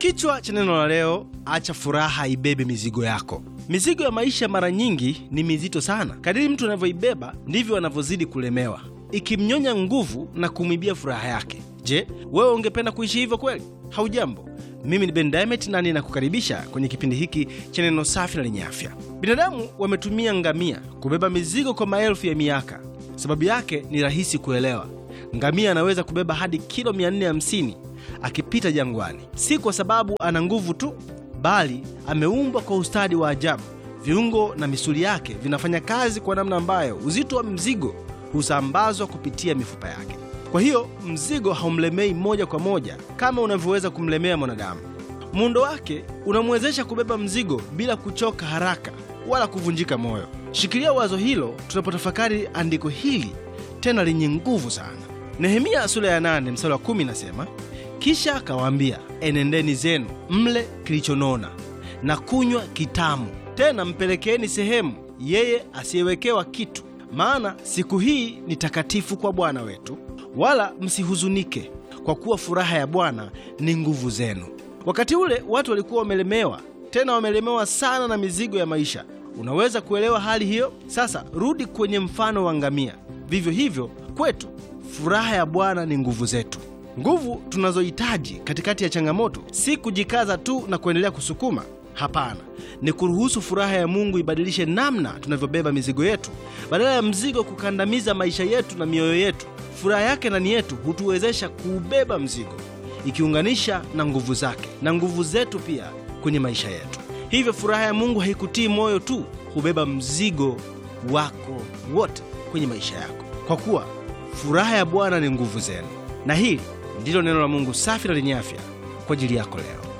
Kichwa cha neno la leo, acha furaha ibebe mizigo yako. Mizigo ya maisha mara nyingi ni mizito sana. Kadiri mtu anavyoibeba ndivyo anavyozidi kulemewa, ikimnyonya nguvu na kumwibia furaha yake. Je, wewe ungependa kuishi hivyo kweli? Haujambo, mimi ni Ben Diamond na ninakukaribisha kwenye kipindi hiki cha neno safi na lenye afya. Binadamu wametumia ngamia kubeba mizigo kwa maelfu ya miaka. Sababu yake ni rahisi kuelewa. Ngamia anaweza kubeba hadi kilo 450 akipita jangwani, si kwa sababu ana nguvu tu, bali ameumbwa kwa ustadi wa ajabu. Viungo na misuli yake vinafanya kazi kwa namna ambayo uzito wa mzigo husambazwa kupitia mifupa yake. Kwa hiyo mzigo haumlemei moja kwa moja kama unavyoweza kumlemea mwanadamu. Muundo wake unamwezesha kubeba mzigo bila kuchoka haraka wala kuvunjika moyo. Shikilia wazo hilo tunapotafakari andiko hili tena lenye nguvu sana. Nehemia sura ya 8 mstari wa 10 inasema, kisha akawaambia, enendeni zenu mle kilichonona na kunywa kitamu, tena mpelekeeni sehemu yeye asiyewekewa kitu, maana siku hii ni takatifu kwa Bwana wetu, wala msihuzunike, kwa kuwa furaha ya Bwana ni nguvu zenu. Wakati ule watu walikuwa wamelemewa, tena wamelemewa sana na mizigo ya maisha. Unaweza kuelewa hali hiyo? Sasa rudi kwenye mfano wa ngamia. Vivyo hivyo kwetu, furaha ya Bwana ni nguvu zetu. Nguvu tunazohitaji katikati ya changamoto si kujikaza tu na kuendelea kusukuma. Hapana, ni kuruhusu furaha ya Mungu ibadilishe namna tunavyobeba mizigo yetu. Badala ya mzigo kukandamiza maisha yetu na mioyo yetu, furaha yake ndani yetu hutuwezesha kuubeba mzigo, ikiunganisha na nguvu zake na nguvu zetu pia kwenye maisha yetu. Hivyo furaha ya Mungu haikutii moyo tu, hubeba mzigo wako wote kwenye maisha yako, kwa kuwa furaha ya Bwana ni nguvu zenu. Na hili ndilo neno la Mungu safi na lenye afya kwa ajili yako leo.